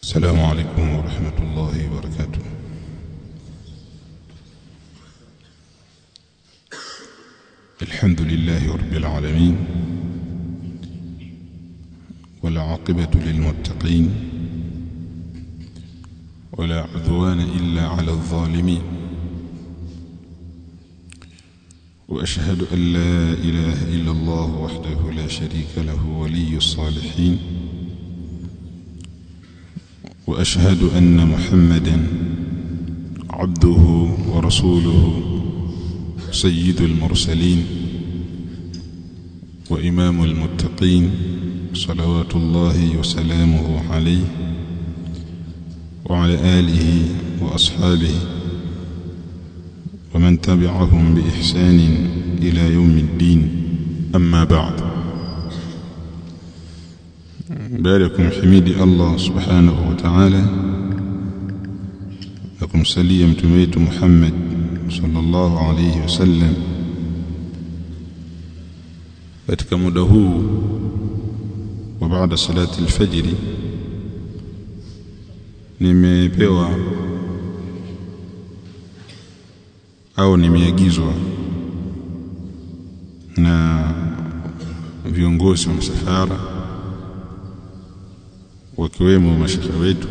السلام عليكم ورحمة الله وبركاته الحمد لله رب العالمين والعاقبة للمتقين ولا عدوان إلا على الظالمين وأشهد أن لا إله إلا الله وحده لا شريك له ولي الصالحين واشهد ان محمدا عبده ورسوله سيد المرسلين وامام المتقين صلوات الله وسلامه عليه وعلى اله واصحابه ومن تبعهم باحسان الى يوم الدين اما بعد باركم حميدي الله سبحانه وتعالى لكم سليم تميت محمد صلى الله عليه وسلم katika muda huu wa baada salati alfajiri nimepewa au nimeagizwa na viongozi wa msafara wakiwemo mashaka wetu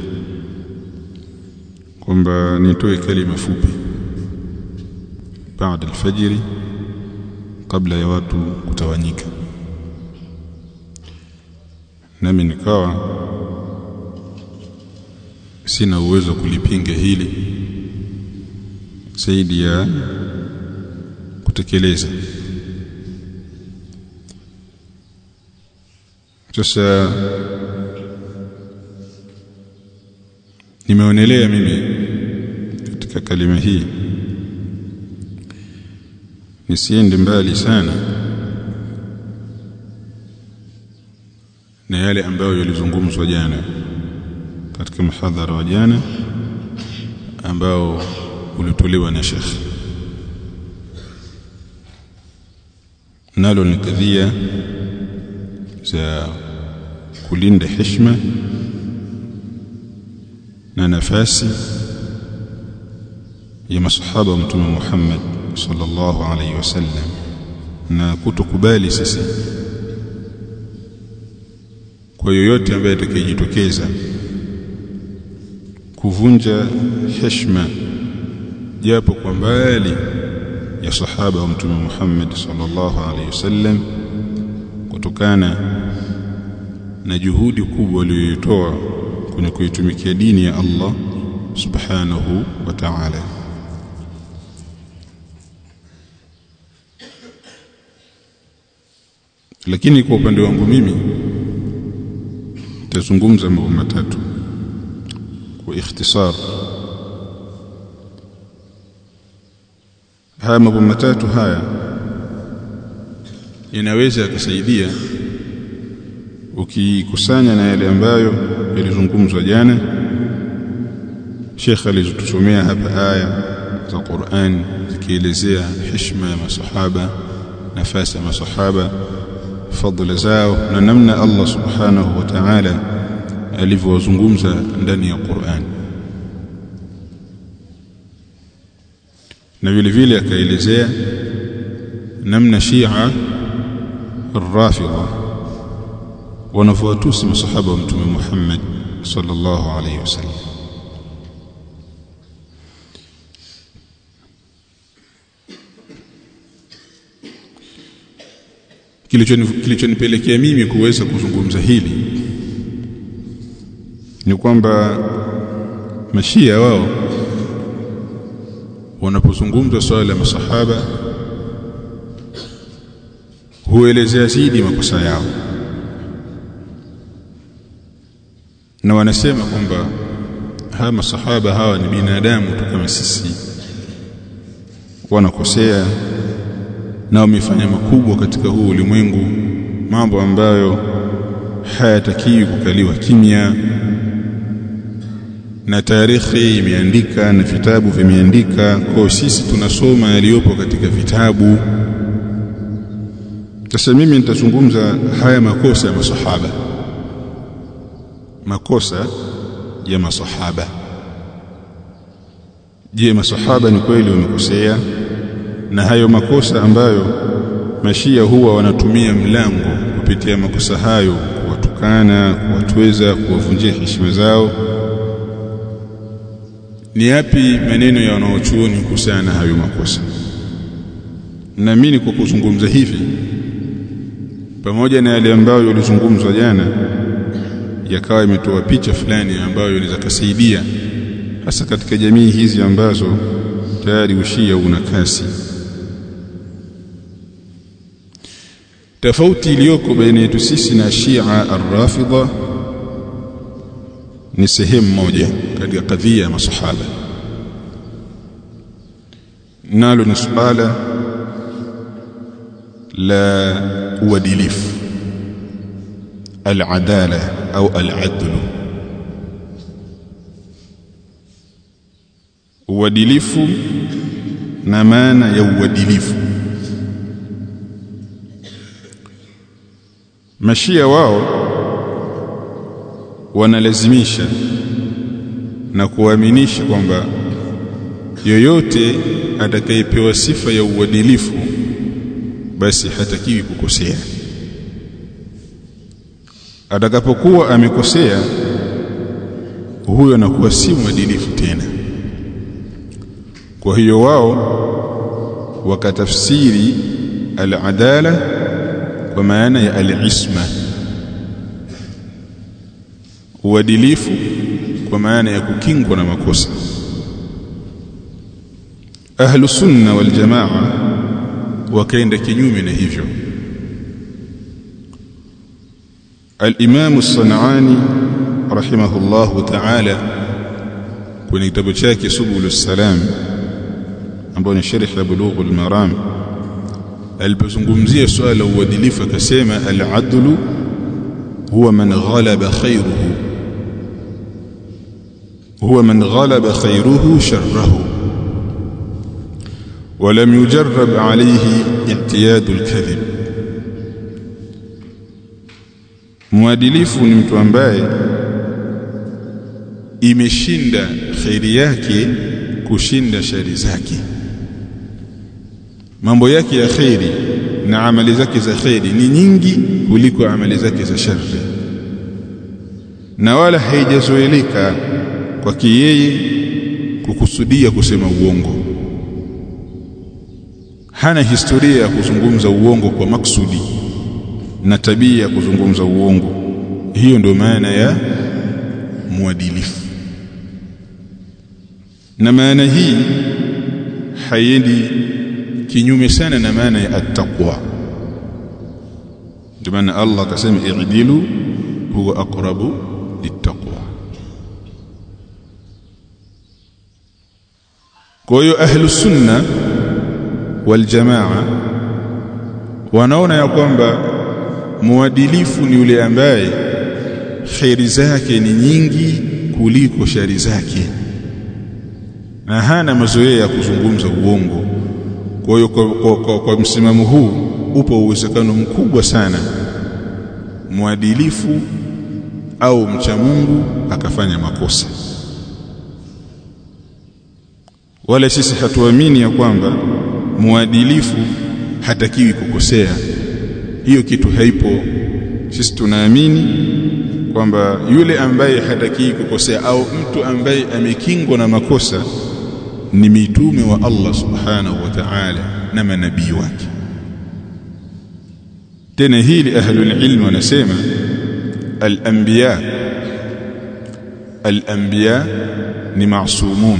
kwamba nitoe kalima fupi baada alfajiri kabla ya watu kutawanyika nami nikawa sina uwezo kulipinga hili zaidi ya kutekeleza sasa nimeonelea mimi katika kalima hii nisiende mbali sana na yale ambayo yalizungumzwa jana katika mhadhara wa jana ambao ulitolewa na Sheikh nalo ni kadhia za kulinda heshima na nafasi ya masahaba wa mtume Muhammad sallallahu alaihi wasallam na kutokubali sisi kwa yoyote ambaye atakayejitokeza kuvunja heshima japo kwa mbali ya sahaba wa mtume Muhammad sallallahu alaihi wasallam kutokana na juhudi kubwa aliyoitoa kwenye kuitumikia dini ya Allah subhanahu wa ta'ala lakini kwa upande wangu mimi nitazungumza mambo matatu kwa ikhtisar haya mambo matatu haya yanaweza yakasaidia ukikusanya na yale ambayo yalizungumzwa jana Sheikh alizotusomea hapa aya za Qur'an zikielezea heshima ya masahaba nafasi ya masahaba fadhila zao na namna Allah subhanahu wa ta'ala alivyowazungumza ndani ya Qur'an na vile vile akaelezea namna Shia الرافضه wanafuatusi masahaba wa mtume Muhammad sallallahu alaihi wasallam kilichonipelekea mimi kuweza kuzungumza hili ni kwamba mashia wao wanapozungumza swala la masahaba huelezea zaidi makosa yao na wanasema kwamba hawa masahaba hawa ni binadamu tu kama sisi wanakosea na wamefanya makubwa katika huu ulimwengu mambo ambayo hayatakiwi kukaliwa kimya na tarehe imeandika na vitabu vimeandika kwa sisi tunasoma yaliyopo katika vitabu sasa mimi nitazungumza haya makosa ya masahaba makosa ya masahaba je masahaba ni kweli wamekosea na hayo makosa ambayo mashia huwa wanatumia mlango kupitia makosa hayo kuwatukana kuwatweza kuwavunjia heshima zao ni yapi maneno ya wanaochuoni kuhusiana na hayo makosa naamini kwa kuzungumza hivi pamoja na yale ambayo yalizungumzwa jana yakawa imetoa picha fulani ambayo inaweza kusaidia hasa katika jamii hizi ambazo tayari ushia una kasi tofauti iliyoko baina yetu sisi na Shia ar-Rafidha ni sehemu moja katika kadhia ya masahaba nalo ni suala la uadilifu al-adala au al-adl uadilifu na maana ya uadilifu mashia wao wanalazimisha na kuaminisha kwamba yoyote atakayepewa sifa ya uadilifu basi hatakiwi kukosea atakapokuwa amekosea huyo anakuwa si mwadilifu tena kwa hiyo wao wakatafsiri al-adala kwa maana ya al-isma uadilifu kwa maana ya kukingwa na makosa ahlu sunna wal jamaa wakaenda kinyume na hivyo al-imam as-sanani rahimahullahu ta'ala kwenye kitabu chake subulus salam ambao ni sharh ya bulughul maram alipozungumzia swala la uadilifu akasema al-adlu huwa man ghalaba khayruhu huwa man ghalaba khayruhu sharrahu ولم يجرب عليه اعتياد الكذب mwadilifu ni mtu ambaye imeshinda khairi yake kushinda shari zake mambo yake ya khairi na amali zake za khairi ni nyingi kuliko amali zake za shari na wala haijazoeleka kwake yeye kukusudia kusema uongo hana historia ya kuzungumza uongo kwa maksudi na tabia ya kuzungumza uongo hiyo ndio maana ya mwadilifu na maana hii haiendi kinyume sana na maana ya attaqwa ndio maana Allah akasema i'dilu huwa aqrabu littaqwa kwa hiyo ahlu sunna wal jamaa wanaona ya kwamba muadilifu ni yule ambaye khairi zake ni nyingi kuliko shari zake na hana mazoea ya kuzungumza uongo kwa hiyo kwa, kwa, kwa, kwa msimamo huu upo uwezekano mkubwa sana mwadilifu au mcha Mungu akafanya makosa wala sisi hatuamini ya kwamba mwadilifu hatakiwi kukosea hiyo kitu haipo sisi tunaamini kwamba yule ambaye hatakiwi kukosea au mtu ambaye amekingwa na makosa ni mitume wa Allah subhanahu wa ta'ala na manabii wake tena hili ahlul ilm wanasema al-anbiya al-anbiya ni maasumun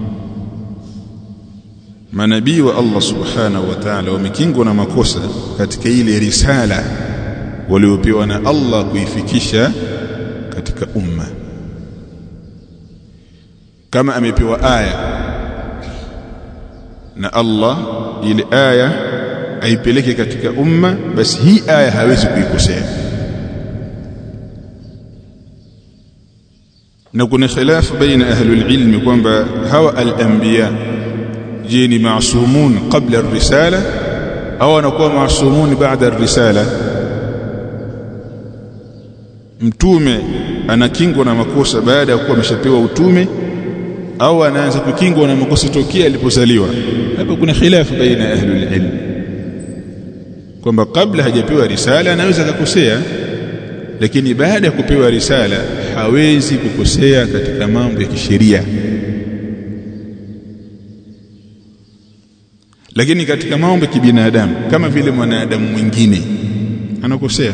manabii wa Allah subhanahu wa ta'ala wamekingwa na makosa katika ile risala waliopewa na Allah kuifikisha katika umma kama amepewa aya na Allah ile aya aipeleke katika umma basi hii aya hawezi kuikosea na kuna khilafu baina ahlul ilmi kwamba hawa al-anbiya je ni maasumun qabla ar-risala au anakuwa maasumun baada ar-risala mtume anakingwa na makosa baada ya kuwa ameshapewa utume au anaanza kukingwa na makosa tokea alipozaliwa hapa kuna khilafu baina ya ahlul ilm kwamba kabla hajapewa risala anaweza akakosea lakini baada ya kupewa risala hawezi kukosea katika mambo ya kisheria lakini katika mambo ya kibinadamu kama vile mwanadamu mwingine anakosea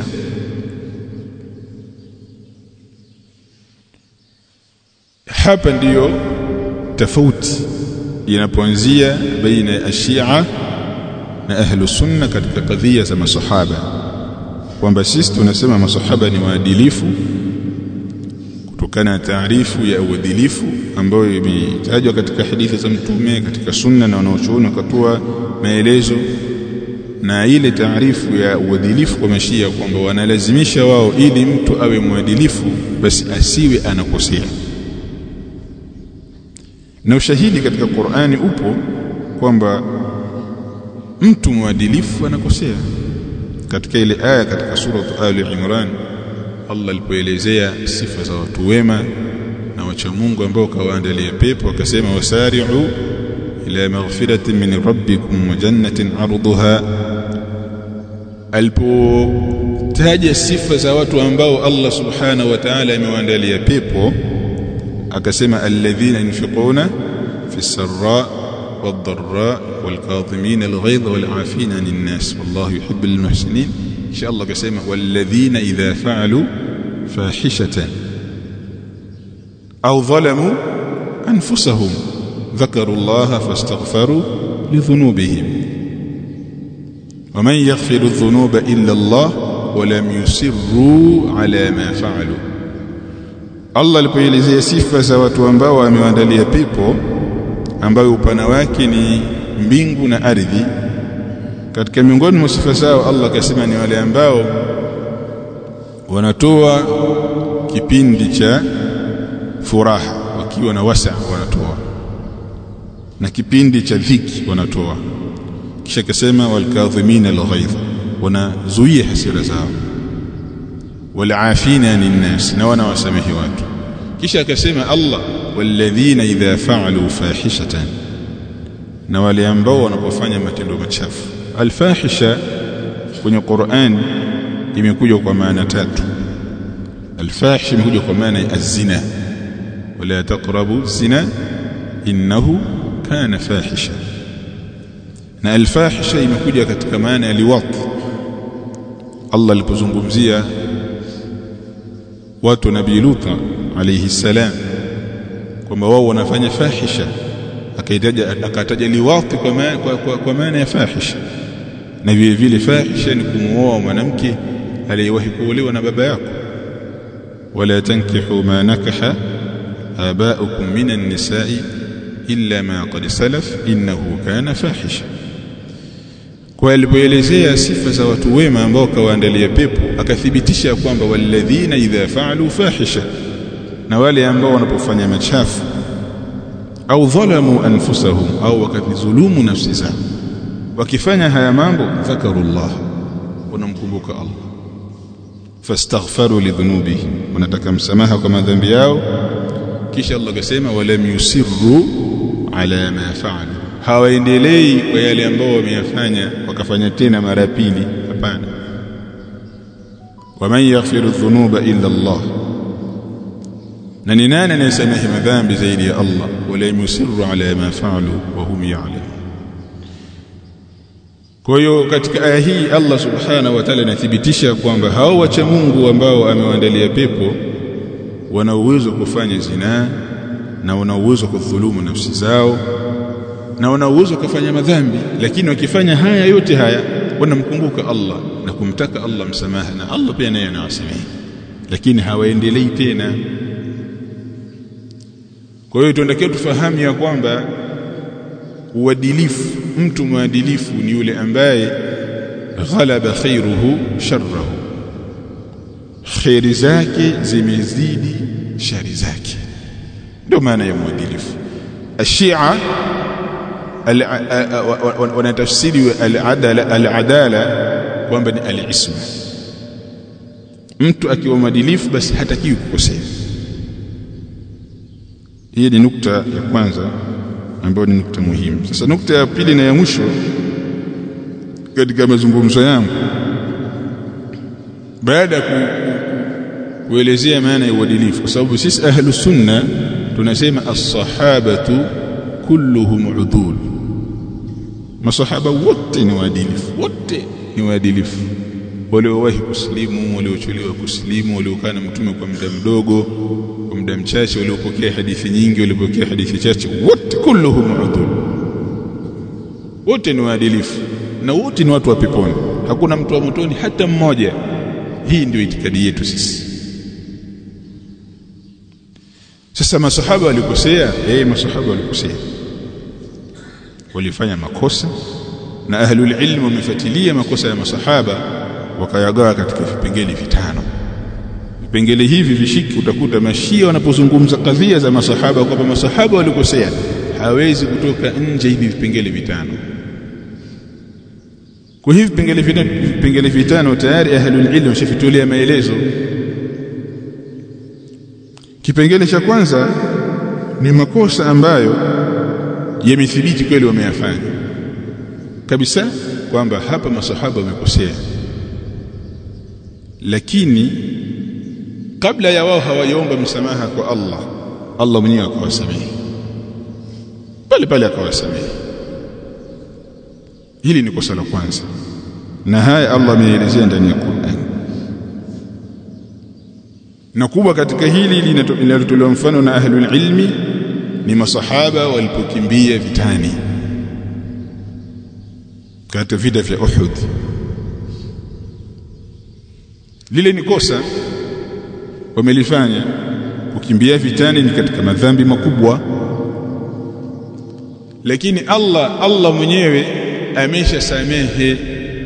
hapa ndiyo tofauti inapoanzia baina ya Shia na ahlu sunna katika kadhia za masahaba kwamba sisi tunasema masahaba ni waadilifu kutokana na taarifu ya uadilifu ambayo imetajwa katika hadithi za mtume katika sunna na wanaochuoni wakatoa maelezo na ile taarifu ya uadilifu kwa mashia kwamba wanalazimisha wao ili mtu awe mwadilifu basi asiwe anakosea na ushahidi katika Qur'ani upo kwamba mtu mwadilifu anakosea katika ile aya katika sura Ali Imran Allah alipoelezea sifa za watu wema na wacha Mungu ambao kawaandalia pepo akasema wasari'u ila maghfiratin min rabbikum wa jannatin 'arduha alipotaja sifa za watu ambao Allah subhanahu wa ta'ala amewaandalia pepo akasema alladhina yunfiquna fi sarra والضراء والكاظمين الغيظ والعافين عن الناس والله يحب المحسنين إن شاء الله كسيما والذين إذا فعلوا فاحشة أو ظلموا أنفسهم ذكروا الله فاستغفروا لذنوبهم ومن يغفر الذنوب إلا الله ولم يسروا على ما فعلوا Allah alipoelezea sifa za watu ambao wamewaandalia pepo ambayo upana wake ni mbingu na ardhi katika miongoni mwa sifa zao Allah akasema ni wale ambao wanatoa kipindi cha furaha wakiwa na wasa wanatoa na kipindi cha dhiki wanatoa kisha akasema walkadhimina alghaidh wanazuia hasira zao walafina anin nas na wanawasamehe watu kisha akasema Allah walladhina idha fa'alu fahishatan na wale ambao wanapofanya matendo machafu alfahisha kwenye Qur'an imekuja kwa maana tatu alfahisha imekuja kwa maana ya azina wala taqrabu zina innahu kana fahisha na alfahisha imekuja katika maana ya liwat Allah alipozungumzia watu nabii Lut alayhi salam kwamba wao wanafanya fahisha akaitaja akataja liwati kwa maana kwa, kwa, kwa maana ya fahisha na vile vile fahisha ni kumuoa mwanamke aliyewahi kuolewa na baba yako wala tankihu ma nakaha abaukum minan nisa'i illa ma qad salaf innahu kana fahisha kwa alipoelezea sifa za watu wema ambao kawaandalia pepo akathibitisha kwamba walladhina idha fa'alu fahisha na wale ambao wanapofanya machafu au dhalamu anfusahum au wakadhulumu nafsi zao wakifanya haya mambo dhakarullah wanamkumbuka Allah fastaghfaru lidhunubihim wanataka msamaha kwa madhambi yao kisha Allah akasema walam yusirru ala ma fa'alu hawaendelei kwa yale ambao wameyafanya wakafanya tena mara pili hapana waman yaghfiru dhunuba illa Allah na ni nani anayesamehe madhambi zaidi ya Allah wala yusirru ala ma fa'alu wa hum ya'lamun kwa hiyo katika aya hii Allah subhanahu wa ta'ala anathibitisha kwamba hao wacha Mungu ambao amewaandalia pepo wana uwezo kufanya zinaa na wana uwezo kudhulumu nafsi zao na wana uwezo kufanya madhambi lakini wakifanya haya yote haya wanamkumbuka Allah na kumtaka Allah msamaha na Allah pia naye anawasamehe lakini hawaendelei tena kwa hiyo tunatakiwa tufahamu ya kwamba uadilifu mtu mwadilifu ni yule ambaye ghalaba khairuhu sharrahu khairi zake zimezidi shari zake ndio maana ya mwadilifu ashia wanatafsiri al-adala al-adala kwamba ni al-isma mtu akiwa mwadilifu basi hatakiwi kukosea hii ni nukta ya kwanza ambayo ni nukta muhimu sasa nukta ya pili na ya mwisho katika mazungumzo yangu baada ya ku, kuelezea maana ya uadilifu kwa sababu sisi ahlu sunna tunasema as-sahabatu kulluhum udul masahaba wote ni waadilifu wote ni waadilifu waliowahi kusilimu waliochelewa kusilimu waliokaa na mtume kwa muda mdogo kwa muda mchache waliopokea hadithi nyingi waliopokea hadithi chache wote kulluhum udul wote ni waadilifu na wote ni watu wa peponi hakuna mtu wa motoni hata mmoja hii ndio itikadi yetu sisi sasa masahaba walikosea eh masahaba walikosea walifanya makosa na ahlul ilm wamefuatilia makosa ya masahaba wakayagawa katika vipengele vitano vipengele hivi vishiki utakuta mashia wanapozungumza kadhia za masahaba kwamba masahaba walikosea hawezi kutoka nje hivi vipengele vitano kwa hivi vipengele vitano vipengele vitano tayari ahlul ilm washafitulia maelezo kipengele cha kwanza ni makosa ambayo yamethibiti kweli wameyafanya kabisa kwamba hapa masahaba wamekosea lakini kabla ya wao hawayaomba msamaha kwa Allah Allah mwenyewe akawasamehe pale pale akawasamehe hili ni kosa la kwanza na haya Allah ameelezea ndani ya Qur'an na kubwa katika hili linalotolewa mfano na ahlul ilmi ni masahaba walipokimbia vitani katika vita vya Uhud lile ni kosa wamelifanya kukimbia vitani ni katika madhambi makubwa lakini Allah Allah mwenyewe ameshasamehe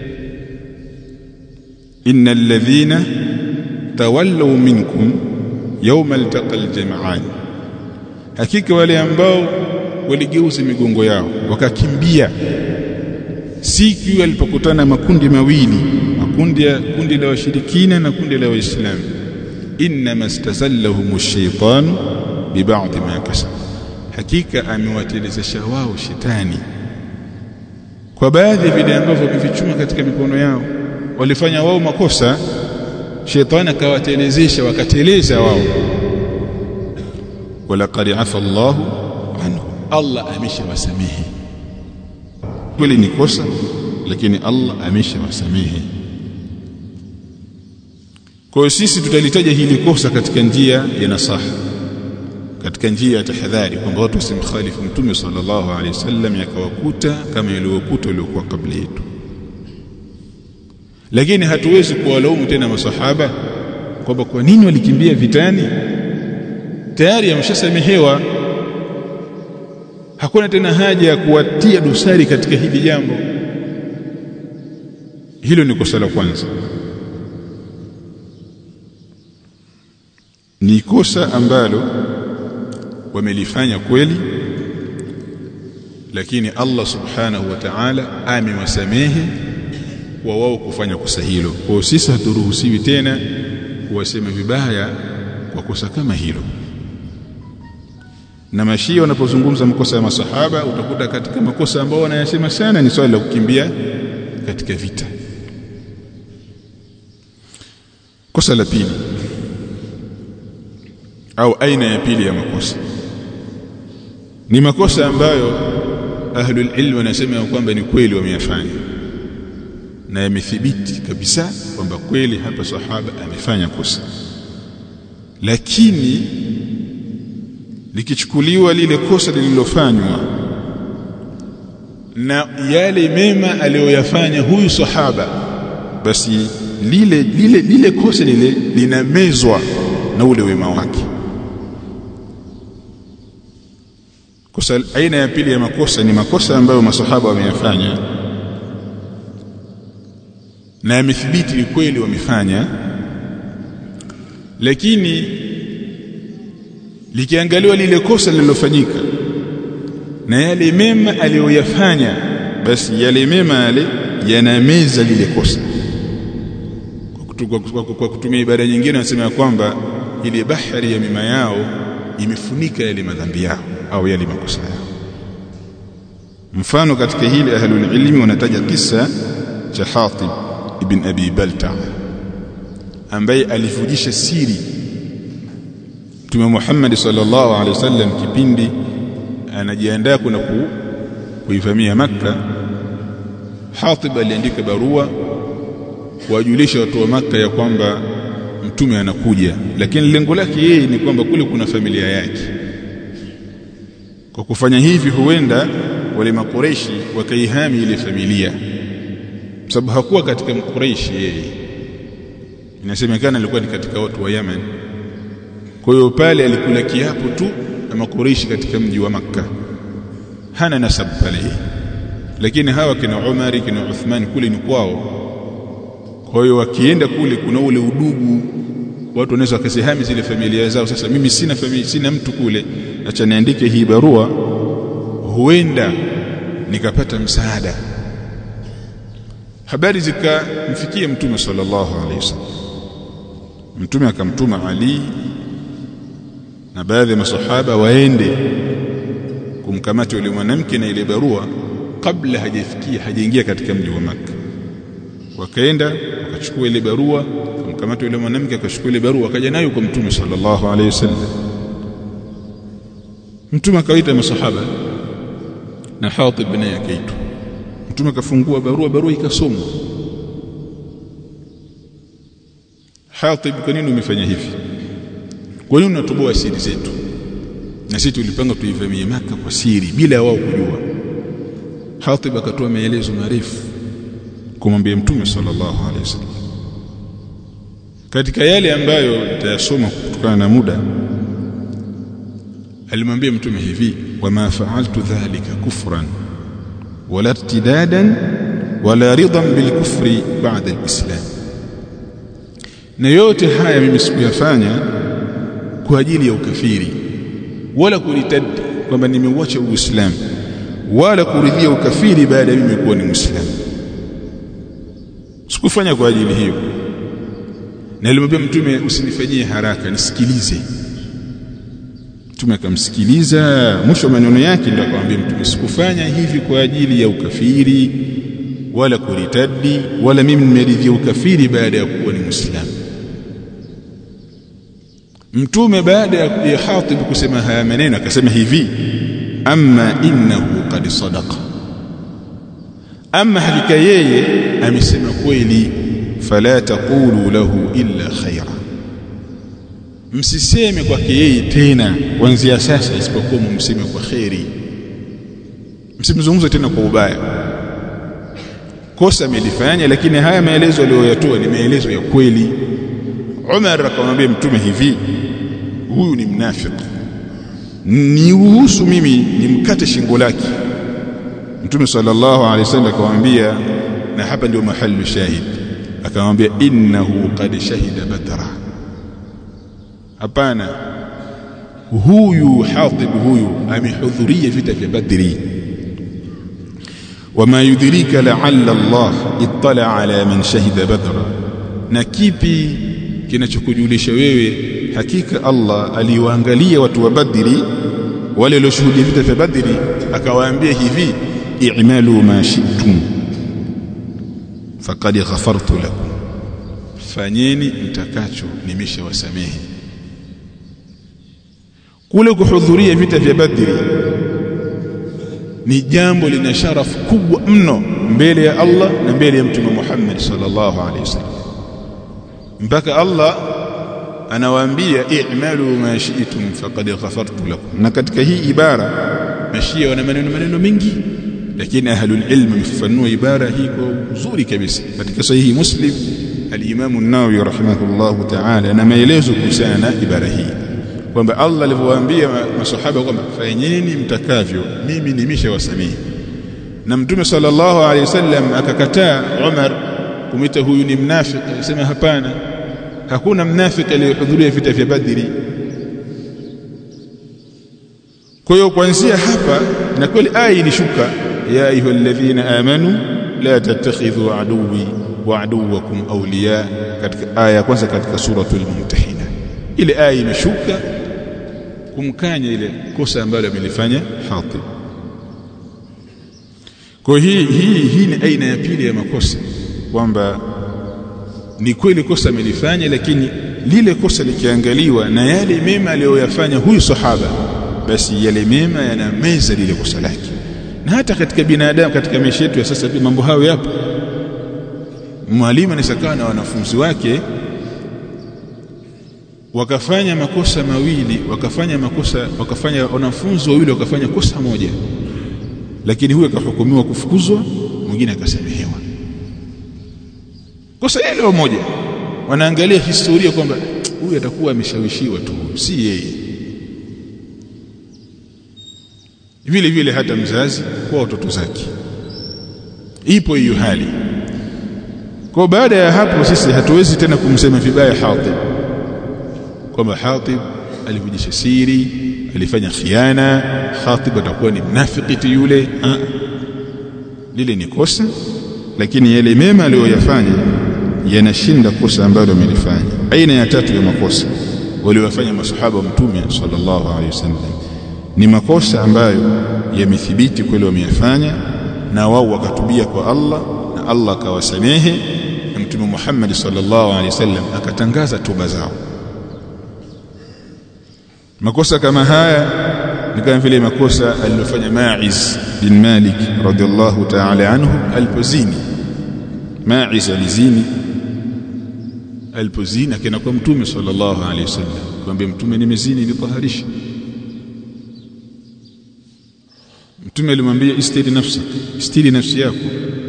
innal ladhina tawallaw minkum yawma altaqal jam'an hakika wale ambao waligeuza migongo yao wakakimbia siku walipokutana makundi mawili makundi ya kundi la washirikina na kundi la waislamu inma istazallahum ash-shaytan bi ba'd ma kasab hakika amewatelezesha wao shetani kwa baadhi ya vile ambavyo wamevichuma katika mikono yao walifanya wao makosa shetani akawatelezesha wakateleza wao walaqad afa Allah anhu Allah ameshawasamehe kweli ni kosa lakini Allah ameshawasamehe kwa hiyo sisi tutalitaja hili kosa katika njia ya nasaha katika njia ya tahadhari kwamba watu wasimkhalifu mtume sallallahu alaihi wasallam yakawakuta kama yaliokuta waliokuwa kabla yetu lakini hatuwezi kuwalaumu tena masahaba kwamba kwa nini walikimbia vitani tayari ameshasamehewa hakuna tena haja ya kuwatia dosari katika hili jambo hilo ni kosa la kwanza ni kosa ambalo wamelifanya kweli lakini Allah subhanahu wa ta'ala amewasamehe kwa wao kufanya kosa hilo kwa sisi haturuhusiwi tena kuwasema vibaya kwa kosa kama hilo na mashia wanapozungumza makosa ya masahaba utakuta katika makosa ambao wanayasema sana ni swali la kukimbia katika vita kosa la pili au aina ya pili ya makosa ni makosa ambayo ahlul ilm wanasema kwamba ni kweli wameyafanya na yamethibiti kabisa kwamba kweli hapa sahaba amefanya kosa lakini likichukuliwa lile kosa lililofanywa na yale mema aliyoyafanya huyu sahaba basi lile lile lile kosa lile linamezwa na ule wema wake kosa aina ya pili ya makosa ni makosa ambayo masahaba wameyafanya na yamethibiti ni kweli wamefanya lakini likiangaliwa lile kosa lililofanyika na yale mema aliyoyafanya basi yale mema yale yanameza lile kosa kwa kutumia ibada nyingine wanasema ya kwamba ile bahari ya mima yao imefunika yale madhambi yao au yale makosa yao mfano katika hili ahlul ilmi wanataja kisa cha Hatib ibn Abi Balta ambaye alivujisha siri Mtume Muhammad sallallahu alaihi wasallam kipindi anajiandaa kuna ku, kuivamia Makka Hatib aliandika barua kuwajulisha watu wa Makka ya kwamba mtume anakuja lakini lengo lake yeye ni kwamba kule kuna familia yake kwa kufanya hivi huenda wale makoreshi wakaihami ile familia sababu hakuwa katika mkoreshi yeye inasemekana alikuwa ni katika watu wa Yemen kwa hiyo pale alikula kiapo tu na makoreshi katika mji wa Makka hana nasabu pale lakini hawa kina Umar kina Uthman kule ni kwao kwa hiyo wakienda kule kuna ule udugu watu wanaweza wakasihami zile familia zao sasa mimi sina familia sina mtu kule acha niandike hii barua huenda nikapata msaada habari zikamfikia mtume sallallahu alaihi wasallam mtume akamtuma Ali na baadhi ya masahaba waende kumkamata yule mwanamke na ile barua kabla hajafikia hajaingia katika mji wa Makka wakaenda wakachukua ile barua kumkamata yule mwanamke akachukua ile barua akaja nayo kwa mtume sallallahu alaihi wasallam mtume akawaita masahaba na Hatib naye akaitwa mtume akafungua barua barua ikasomwa Hatib kwa nini umefanya hivi kwa nini unatoboa siri zetu na sisi tulipanga tuivamie maka kwa siri bila wao kujua Hatib akatoa maelezo marefu kumwambia mtume sallallahu alaihi wasallam katika yale ambayo nitayasoma kutokana na muda alimwambia mtume hivi wama fa'altu dhalika kufran wala irtidadan wala ridan bilkufri ba'da alislam na yote haya mimi sikuyafanya kwa ajili ya ukafiri wala kuritad kwamba nimeuacha uislamu wala kuridhia ukafiri baada ya mimi kuwa ni muislamu sikufanya kwa ajili hiyo na alimwambia mtume usinifanyie haraka nisikilize mtume akamsikiliza mwisho wa maneno yake ndio akamwambia mtume sikufanya hivi kwa ajili ya ukafiri wala kuritadi wala mimi nimeridhia ukafiri baada ya kuwa ni muislamu mtume baada ya Hatib kusema haya maneno akasema hivi amma innahu qad sadaqa amma hakika yeye amesema kweli fala taqulu lahu illa khaira msiseme kwake yeye tena kuanzia sasa isipokuwa mumseme kwa khairi msimzungumze tena kwa ubaya kosa amelifanya lakini haya maelezo aliyoyatoa ni maelezo ya kweli Umar akamwambia mtume hivi huyu ni mnafiki niuhusu mimi nimkate shingo lake mtume sallallahu alaihi wasallam akamwambia na hapa ndio mahali shahid akamwambia innahu qad shahida badra hapana huyu hatib huyu amehudhuria vita vya badri wama yudrika la'alla Allah ittala ala man shahida badra na kipi kinachokujulisha wewe hakika Allah aliwaangalia watu wa badri wale walioshuhudia vita vya badri akawaambia hivi i'malu ma shi'tum faqad ghafartu lakum fanyeni mtakacho nimeshawasamehe kule kuhudhuria vita vya badri ni jambo lina sharafu kubwa mno mbele ya Allah na mbele ya mtume Muhammad sallallahu alaihi wasallam mpaka Allah anawaambia i'malu ma shi'tum faqad ghafartu lakum na katika hii ibara mashia wana maneno maneno mengi lakini ahlul ilm wamefafanua ibara hii kwa uzuri kabisa katika sahihi muslim al-imam an-nawawi rahimahullah ta'ala na maelezo kuhusiana na ibara hii kwamba Allah alivyowaambia masahaba kwamba fanyeni mtakavyo mimi nimeshawasamehe na mtume sallallahu alaihi wasallam akakataa Umar kumita huyu ni mnafiki akasema hapana hakuna mnafiki aliyehudhuria vita vya Badri kwa hiyo kuanzia hapa na kweli aya ilishuka ya ayyuhalladhina amanu la tattakhidhu aduwi wa aduwakum awliya katika aya ya kwanza katika suratul mumtahina ile aya imeshuka kumkanya ile kosa ambalo amelifanya Hatib kwa hii hii hii ni aina ya pili ya makosa kwamba ni kweli kosa amelifanya lakini lile kosa likiangaliwa na yale mema aliyoyafanya huyu sahaba basi yale mema yanameza lile kosa lake na hata katika binadamu katika maisha yetu ya sasa pia mambo hayo yapo mwalimu anaweza na wanafunzi wake wakafanya makosa mawili wakafanya makosa wakafanya wanafunzi wawili wakafanya kosa moja lakini huyo akahukumiwa kufukuzwa mwingine akasamehewa kosa hilo moja wanaangalia historia kwamba huyu atakuwa ameshawishiwa tu si yeye vile vile hata mzazi kwa watoto zake ipo hiyo hali kwa baada ya hapo sisi hatuwezi tena kumsema vibaya Hatib kwamba Hatib alivujisha siri alifanya khiana Hatib atakuwa ni mnafiki yule ha. lile ni kosa lakini yale mema aliyoyafanya yanashinda kosa ambalo amelifanya aina ya tatu ya makosa waliowafanya masahaba wa mtume sallallahu alaihi wasallam ni makosa ambayo yamethibiti kweli wameyafanya na wao wakatubia kwa Allah na Allah akawasamehe na mtume Muhammad sallallahu alaihi wasallam akatangaza toba zao makosa kama haya ni kama vile makosa alilofanya Ma'iz bin Malik radhiallahu ta'ala anhu alipozini Ma'iz alizini alipozini akaenda kwa mtume sallallahu alaihi wasallam kumwambia mtume nimezini nitaharisha mtume alimwambia istiri nafsi istiri nafsi yako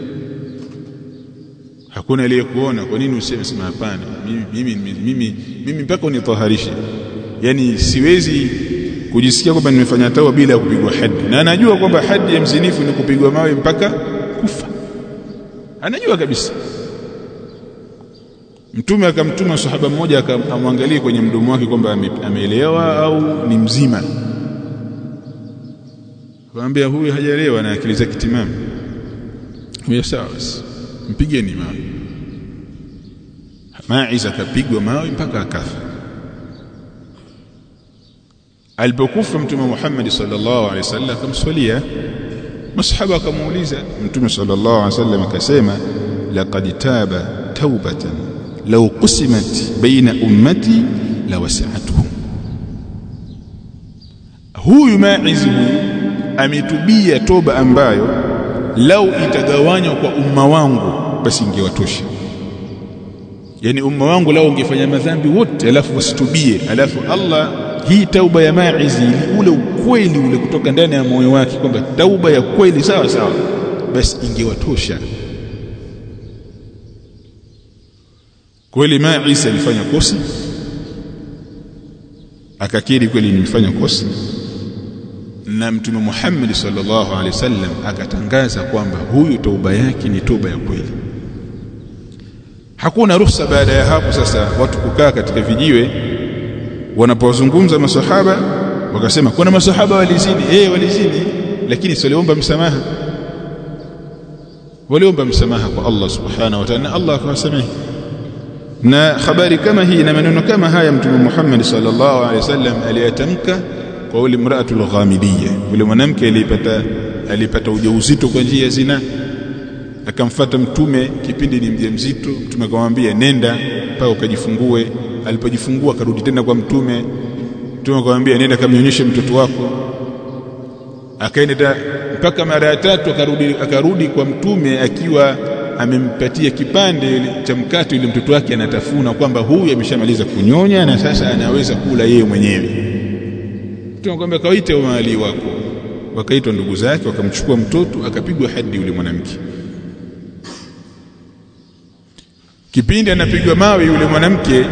hakuna aliyekuona kwa nini useme sema hapana mimi mimi mimi mimi mpaka unitaharishe yani siwezi kujisikia kwamba nimefanya tawa bila kupigwa hadi na anajua kwamba hadi ya mzinifu ni kupigwa mawe mpaka kufa anajua kabisa mtume akamtuma sahaba mmoja akamwangalia kwenye mdomo wake kwamba ameelewa au ni mzima akamwambia huyu hajaelewa na akili zake timamu huyo sawa basi mpigeni mawe Maiz akapigwa mawe mpaka akafa alipokufa mtume Muhammad sallallahu alaihi wasallam akamswalia masahaba akamuuliza mtume sallallahu alaihi wasallam akasema laqad taba taubatan law qusimat baina ummati la wasi'atuhum huyu Maiz huyu ametubia toba ambayo lau itagawanywa kwa umma wangu basi ingewatosha yani umma wangu lao ungefanya madhambi wote alafu wasitubie alafu Allah hii tauba ya Maizi ule ukweli ule kutoka ndani ya moyo wake kwamba tauba ya kweli sawa sawa basi ingewatosha kweli Maizi alifanya kosa akakiri kweli nimefanya kosa na mtume Muhammad sallallahu alaihi wasallam akatangaza kwamba huyu tauba yake ni toba ya kweli hakuna ruhusa baada ya hapo sasa watu kukaa katika vijiwe wanapozungumza masahaba wakasema kuna masahaba walizini eh walizini lakini waliomba msamaha waliomba msamaha kwa Allah subhanahu wa ta'ala Allah akawasamehe na habari kama hii na maneno kama haya mtume Muhammad sallallahu alaihi wasallam aliyatamka kwa yule mraatul ghamidiyya yule mwanamke alipata alipata ujauzito kwa njia ya zina akamfata mtume kipindi ni mjamzito mtume akamwambia nenda mpaka ukajifungue alipojifungua akarudi tena kwa mtume mtume akamwambia nenda kamnyonyeshe mtoto wako akaenda mpaka mara ya tatu akarudi akarudi kwa mtume akiwa amempatia kipande cha mkate yule mtoto wake anatafuna kwamba huyu ameshamaliza kunyonya na sasa anaweza kula yeye mwenyewe mtume akamwambia kawaite mali wako wakaitwa ndugu zake wakamchukua mtoto akapigwa hadi yule mwanamke kipindi anapigwa mawe yule mwanamke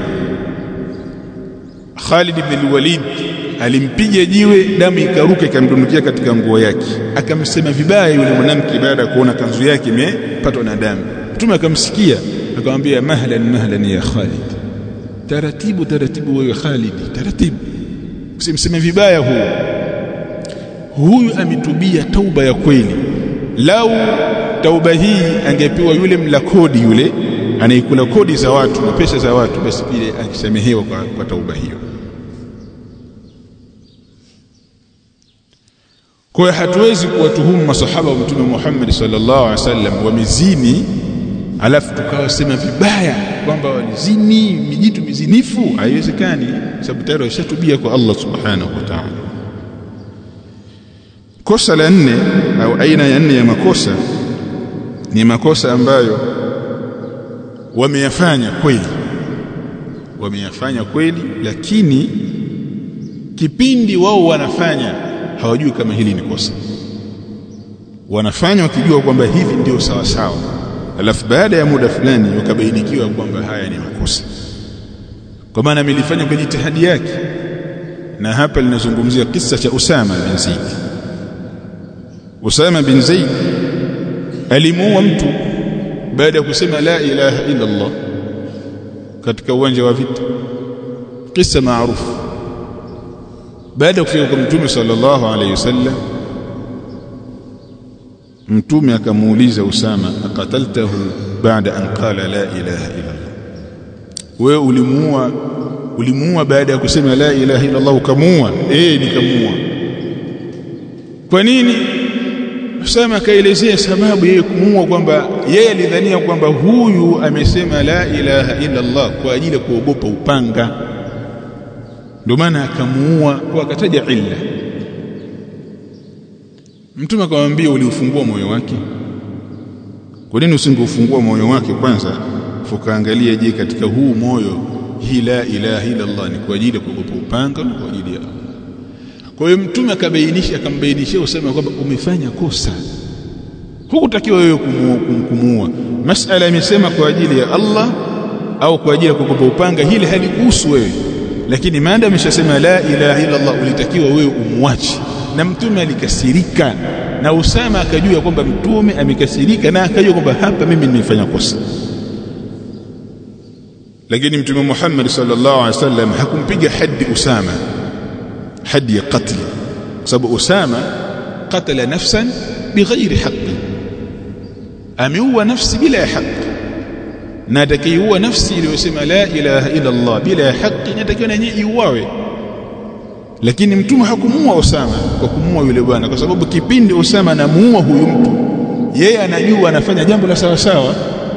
Khalid ibn al-Walid alimpiga jiwe damu ikaruka ikamdondokia katika nguo yake akamsema vibaya yule mwanamke baada ya kuona kanzu yake imepatwa na damu mtume akamsikia akamwambia mahlan mahlan ya Khalid taratibu taratibu wewe Khalid taratibu usimseme vibaya huyu huyu ametubia tauba ya kweli lau tauba hii angepewa yule mla kodi yule anaikula kodi za watu na pesa za watu basi pile akisamehewa kwa, kwa tauba hiyo kwa hiyo hatuwezi kuwatuhumu masahaba wa mtume Muhammad sallallahu alaihi wasallam wamezini alafu tukawasema vibaya kwamba walizini mijitu mizinifu haiwezekani sababu tayari washatubia kwa Allah subhanahu wa ta'ala kosa la nne au aina ya nne ya makosa ni makosa ambayo wameyafanya kweli wameyafanya kweli lakini kipindi wao wanafanya hawajui kama hili ni kosa wanafanya wakijua kwamba hivi ndio sawa sawa alafu baada ya muda fulani wakabainikiwa kwamba haya ni makosa kwa maana amelifanya kwa jitihadi yake na hapa linazungumzia kisa cha Usama bin Zaid Usama bin Zaid alimuua mtu baada ya kusema la ilaha illa Allah katika uwanja wa vita kisa maarufu baada ya kufika kwa mtume sallallahu alayhi wasallam mtume akamuuliza Usama akataltahu baada an qala la ilaha illa Allah wewe ulimuua ulimuua baada ya kusema la ilaha illa Allah ukamuua eh nikamuua kwa nini Usama akaelezea sababu yeye kumuua kwamba yeye alidhania kwamba huyu amesema la ilaha illa Allah kwa ajili ya kuogopa upanga ndio maana akamuua kwa akataja illa Mtume akamwambia uliufungua moyo wake kwa nini usingefungua moyo wake kwanza fukaangalia je katika huu moyo hii la ilaha illa Allah ni kwa ajili ya kuogopa upanga na kwa ajili ya kwa hiyo mtume akabainisha akambainishia usema kwamba umefanya kosa hukutakiwa wewe kumuua masala imesema kwa ajili ya Allah au kwa ajili ya kukupa upanga hili halikuhusu wewe lakini maana ameshasema la ilaha illa Allah ulitakiwa wewe umwache na mtume alikasirika na Usama akajua kwamba mtume amekasirika na akajua kwamba hapa mimi nimefanya kosa lakini mtume Muhammad sallallahu alaihi wasallam hakumpiga hadi Usama hadi ya qatl sababu Usama qatala nafsan bighairi haqqi ameua nafsi bila ya haki na atakayeua nafsi iliyosema la ilaha illa Allah bila ya haki inatakiwa na yeye iuawe lakini mtume hakumuua Usama kwa kumuua yule bwana kwa sababu kipindi Usama anamuua huyu mtu yeye anajua anafanya jambo la sawa sawa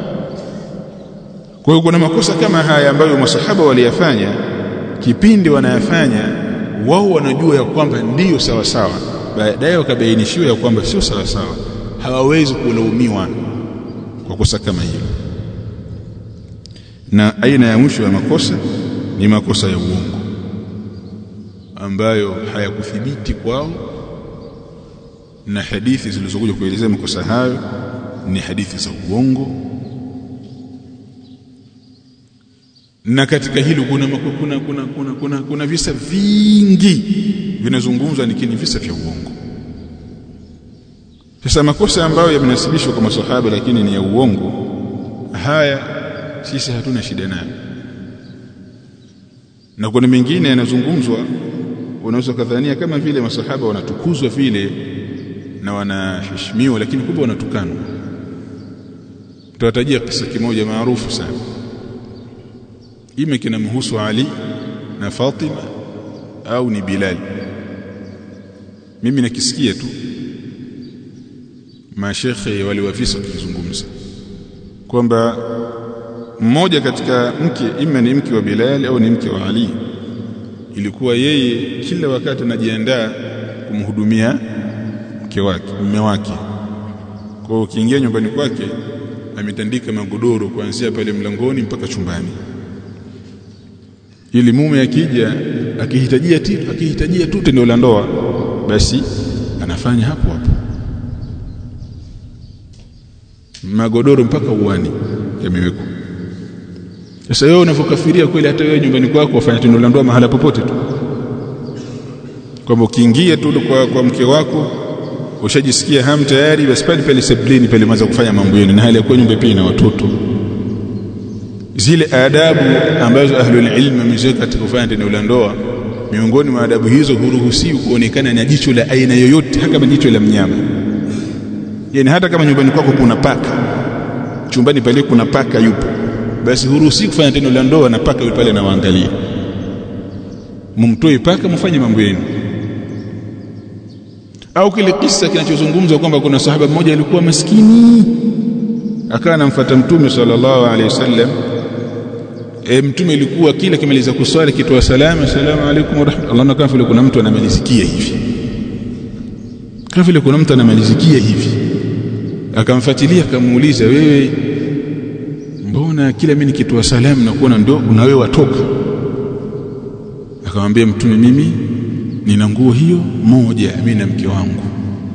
kwa hiyo kuna makosa kama haya ambayo masahaba waliyafanya kipindi wanayafanya wao wanajua ya kwamba ndiyo sawa sawa baadaye wakabainishiwa ya kwamba sio sawa sawa hawawezi kulaumiwa kwa kosa kama hilo na aina ya mwisho ya makosa ni makosa ya uongo ambayo hayakuthibiti kwao na hadithi zilizokuja kuelezea makosa hayo ni hadithi za uongo na katika hilo kuna kuna kuna kuna, kuna, kuna visa vingi vinazungumzwa lakini visa vya uongo sasa makosa ambayo yamenasibishwa kwa masahaba lakini ni ya uongo haya sisi hatuna shida nayo na kuna mengine yanazungumzwa unaweza kadhania kama vile masahaba wanatukuzwa vile na wanaheshimiwa lakini kumbe wanatukanwa tutawatajia kisa kimoja maarufu sana ime kinamhusu Ali na Fatima au ni Bilal mimi nakisikia tu mashekhe waliwafisa wakizungumza kwamba mmoja katika mke ima ni mke wa Bilal au ni mke wa Ali ilikuwa yeye kila wakati anajiandaa kumhudumia mke wake mume wake kwa ukiingia nyumbani kwake ametandika magodoro kuanzia pale mlangoni mpaka chumbani ili mume akija akihitajia tu akihitajia tu tendo la ndoa basi anafanya hapo hapo magodoro mpaka uani yamewekwa sasa wewe unavyokafiria kweli hata wewe nyumbani kwako wafanya tendo la ndoa mahala popote tu kwamba ukiingia tu kwa, kwa mke wako ushajisikia hamu tayari basi pale pale seblini pale mwanza kufanya mambo yenu na hali ya kuwa nyumba pia na watoto zile adabu ambazo ahlul ilm wameziweka katika kufanya tendo la ndoa miongoni mwa adabu hizo huruhusiwi kuonekana na jicho la aina yoyote hata kama jicho la mnyama yani hata kama nyumbani kwako kuna paka chumbani pale kuna paka yupo basi huruhusi kufanya tendo la ndoa na paka yule pale anawaangalia mumtoe paka mfanye mambo yenu au kile kisa kinachozungumzwa kwamba kuna sahaba mmoja alikuwa maskini akawa anamfuata mtume sallallahu alaihi wasallam e, mtume ilikuwa kila kimaliza kuswali kitoa salama assalamu alaykum wa rahmatullahi na kama vile kuna mtu anamalizikia hivi kama vile kuna mtu anamalizikia hivi akamfuatilia akamuuliza wewe mbona kila mimi nikitoa salamu na kuona ndo na wewe watoka akamwambia mtume mimi nina nguo hiyo moja mimi na mke wangu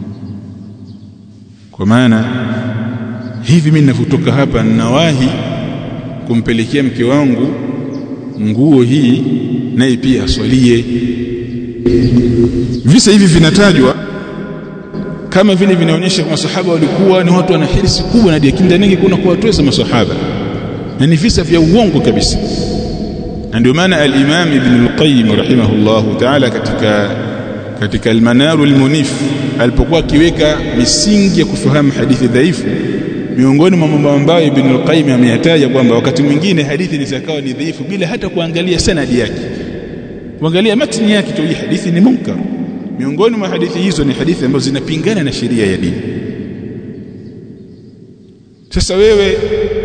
kwa maana hivi mimi ninavyotoka hapa ninawahi kumpelekea mke wangu nguo hii naye pia aswalie visa hivi vinatajwa kama vile vinaonyesha masahaba walikuwa ni watu wana hirsi kubwa na diakinda nyingi kuna kuwatweza masahaba na ni visa vya uongo kabisa na ndio maana al-Imam Ibn al-Qayyim rahimahullahu ta'ala katika katika al-Manar al-Munif alipokuwa akiweka misingi ya kufahamu hadithi dhaifu miongoni mwa mambo ambayo Ibn al-Qayyim ameyataja kwamba wakati mwingine hadithi zikawa ni dhaifu bila hata kuangalia sanadi yake kuangalia matni yake tu hii hadithi ni munkar miongoni mwa hadithi hizo ni hadithi ambazo zinapingana na sheria ya dini sasa wewe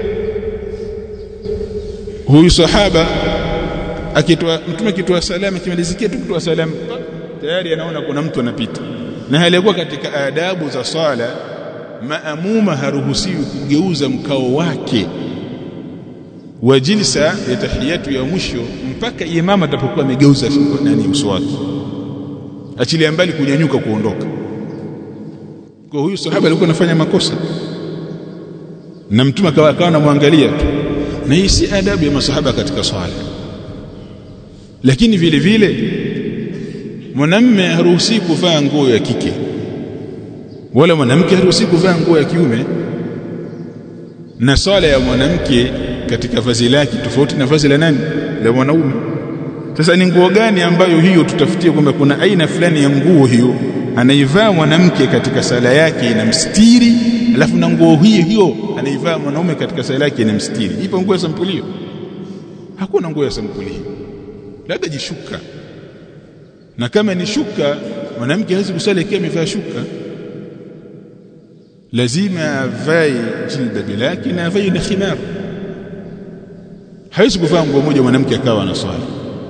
huyu sahaba akitoa mtume akitoa salamu akimalizikia tu kutoa salamu tayari anaona kuna mtu anapita na aliyekuwa katika adabu za swala maamuma haruhusiwi kugeuza mkao wake wa jilsa ya tahiyatu ya mwisho mpaka imama atapokuwa amegeuza nani uso wake achilia mbali kunyanyuka kuondoka kwa huyu sahaba alikuwa anafanya makosa na mtume akawa akawa anamwangalia tu na hii si adabu ya masahaba katika swala lakini vile vile mwanamme haruhusi kuvaa nguo ya kike wala mwanamke haruhusi kuvaa nguo ya kiume na swala ya mwanamke katika vazi lake tofauti na vazi la nani la mwanaume sasa ni nguo gani ambayo hiyo tutafutie kwamba kuna aina fulani ya nguo hiyo anaivaa mwanamke katika sala yake inamstiri alafu na nguo hiyo hiyo anaivaa mwanaume katika sala yake inamstiri ipo nguo ya sampuli hiyo hakuna nguo ya sampuli hiyo labda jishuka na kama ni shuka mwanamke hawezi kusali akiwa amevaa shuka lazima avae jilbabi lake na avae na khimar hawezi kuvaa nguo moja mwanamke akawa anaswali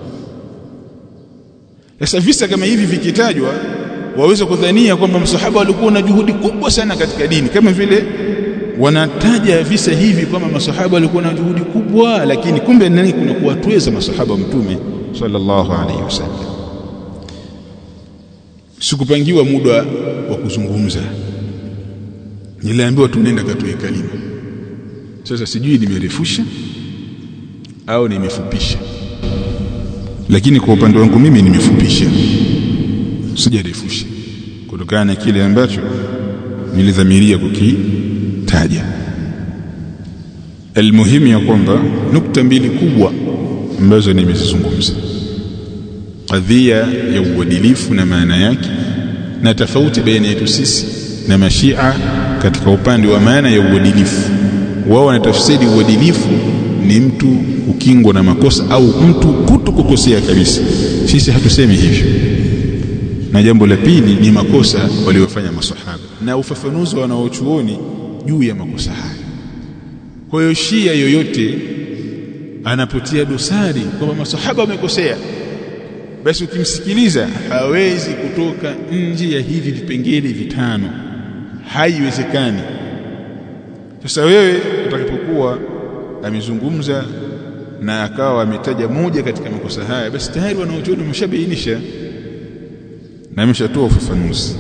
sasa visa kama hivi vikitajwa waweza kudhania kwamba msahaba walikuwa na juhudi kubwa sana katika dini kama vile wanataja visa hivi kwamba masahaba walikuwa na juhudi kubwa lakini kumbe nani kuna kuwatweza masahaba mtume sallallahu alaihi wasallam sikupangiwa muda wa kuzungumza niliambiwa tunaenda katoe kalima sasa sijui nimerefusha au nimefupisha lakini kwa upande wangu mimi nimefupisha sijarefusha kutokana na kile ambacho nilidhamiria kukitaja almuhimu ya kwamba nukta mbili kubwa ambazo nimezizungumza kadhia ya uadilifu na maana yake na tofauti baina yetu sisi na mashia katika upande wa maana ya uadilifu wao wanatafsiri uadilifu ni mtu ukingwa na makosa au mtu kuto kukosea kabisa sisi hatusemi hivyo na jambo la pili ni makosa waliofanya masahaba na ufafanuzi wa wanaochuoni juu ya makosa haya kwa hiyo shia yoyote anapotia dosari kwamba masahaba wamekosea basi ukimsikiliza hawezi kutoka nje ya hivi vipengele vitano haiwezekani sasa wewe utakapokuwa amezungumza na akawa ametaja moja katika makosa haya basi tayari wanaochuoni wameshabainisha na ameshatoa ufafanuzi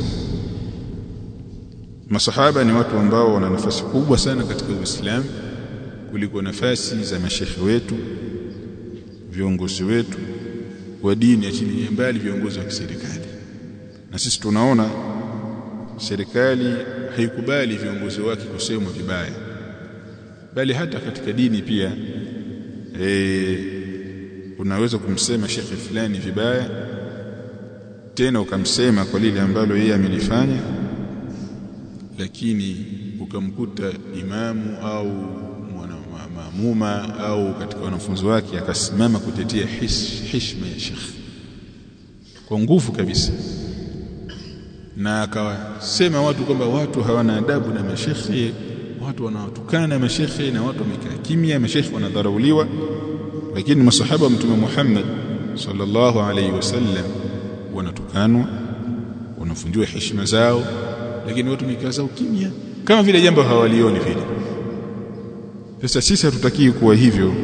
masahaba ni watu ambao wana nafasi kubwa sana katika Uislamu kuliko nafasi za mashekhe wetu viongozi wetu wa dini achilia mbali viongozi wa kiserikali na sisi tunaona serikali haikubali viongozi wake kusemwa vibaya bali hata katika dini pia e, unaweza kumsema shekhe fulani vibaya tena ukamsema kwa lile ambalo yeye amelifanya lakini ukamkuta imamu au mwana maamuma au katika wanafunzi wake akasimama kutetea heshima ya shekh kwa nguvu kabisa na akawasema watu kwamba watu hawana adabu na mashekhe watu wanawatukana na mashekhe na watu wamekaa kimya mashekhe wanadharauliwa lakini masahaba wa mtume Muhammad sallallahu alaihi wasallam wanatukanwa wanafunjwa heshima zao lakini watu wamekaa zao kimya kama vile jambo hawalioni vile sasa sisi hatutakii kuwa hivyo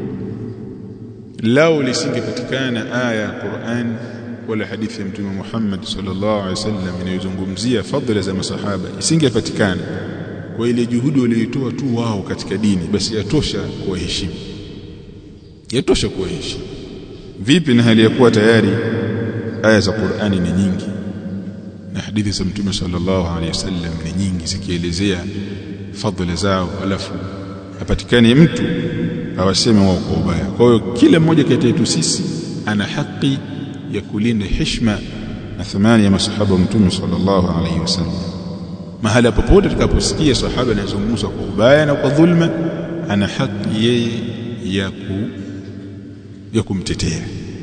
lao lisingepatikana aya ya Qur'an wala hadithi ya mtume Muhammad sallallahu alaihi wasallam inayozungumzia fadhila za masahaba isingepatikana kwa ile juhudi walioitoa tu wao katika dini basi yatosha kuwaheshimu yatosha kuwaheshimu vipi na hali ya kuwa tayari aya za Qur'ani ni nyingi na hadithi za mtume sallallahu alaihi wasallam ni nyingi zikielezea fadhila zao alafu apatikane mtu awaseme wao kwa ubaya kwa hiyo kila mmoja kati yetu sisi ana haki ya kulinda heshima na thamani ya masahaba wa mtume sallallahu alaihi wasallam mahala popote tutakaposikia sahaba anazungumzwa kwa ubaya na kwa dhulma ana haki yeye ya ku ya kumtetea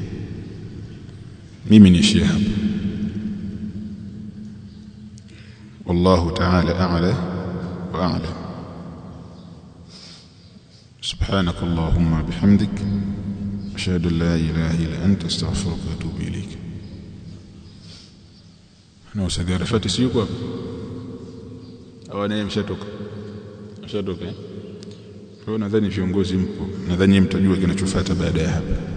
mimi niishie hapa والله تعالى أعلى وأعلم سبحانك اللهم بحمدك أشهد أن لا إله إلا أنت استغفرك وأتوب إليك na usagarafati si yuko hapo au naye mshatoka mshatoka eh kwa nadhani viongozi mpo nadhani mtajua kinachofuata baada ya hapa